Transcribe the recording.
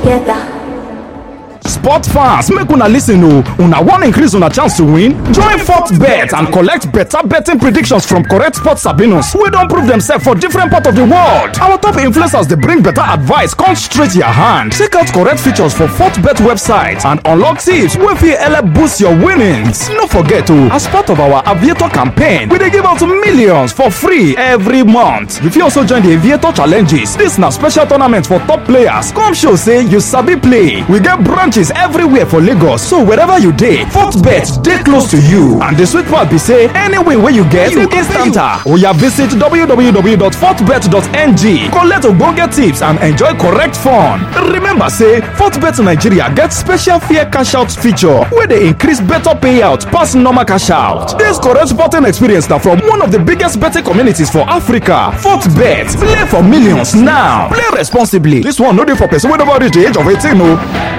together. Sport fans, make una listen o. Una wan increase una chance to win? Join FortBet and collect better betting predictions from correct sports sabinos wey don prove themselves for different parts of the world. Our top influencers dey bring better advice come straight your hand. Check out correct features for FortBet website and unlock tips wey fit help boost your winnings. No forget o, as part of our Aviator campaign, we dey give out millions for free every month. You fit also join the Aviator challenges. This na special tournament for top players. Come show say you sabi play. We get branches everywhere for lagos so wherever you dey fortbet dey close to you and the sweet part be say any win wey you get you instant am oya visit www.fortbet.ng collect ogbonge tips and enjoy correct fun remember say fortbet nigeria get special fair cash out feature wey dey increase better payout pass normal cash out dis correct sporting experience na from one of the biggest betting communities for africa fortbet play for millions now play responsibly dis one no dey for person wey never reach the age of 18 o.